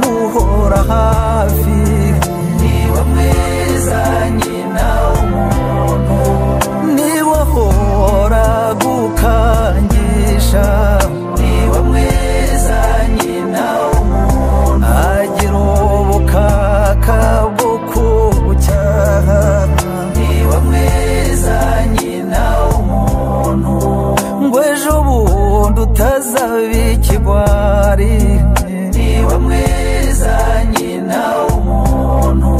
mpora hafi niba mwiza nyina w'umuntu niba uhora gukangisha niba mwiza nyina w'umuntu agira ubukaka bwo kugucyaha niba mwiza nyina w'umuntu ngo ejo bundi utazaba ikigwari niba mwiza nyina w'umuntu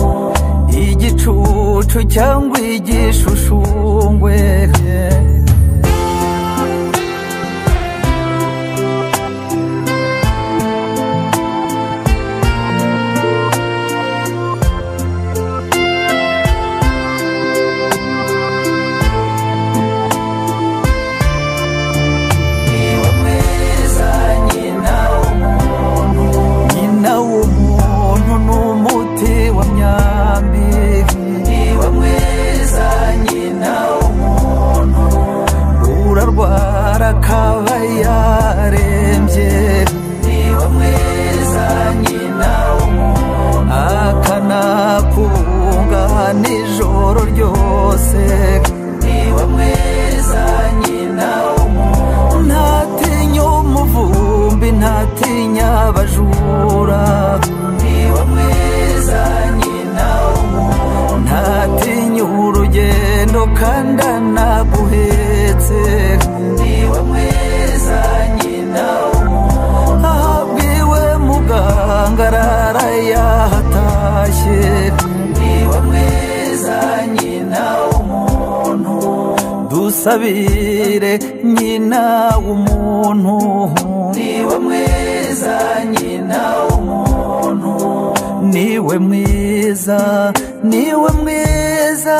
igicucu cyangwa igishushungwe niba mwiza nyina w'umuntu nyina w'umuntu ni umuti wa myambi niba mwiza nyina w'umuntu urarwara akaba yarembye niba mwiza nyina w'umuntu akanakunga nijoro ryose niba mwiza nyina w'umuntu ntatinya umuvumbi ntatinya abajura niba mwiza nyina w'umuntu ntatinya urugendo kandi anaguhetse niba mwiza nyina w'umuntu ahabwiwe muganga arara yahatashye niba mwiza nyina w'umuntu dusabire nyina w'umuntu niba mwiza nyina w'umuntu niwe mwiza niwe mwiza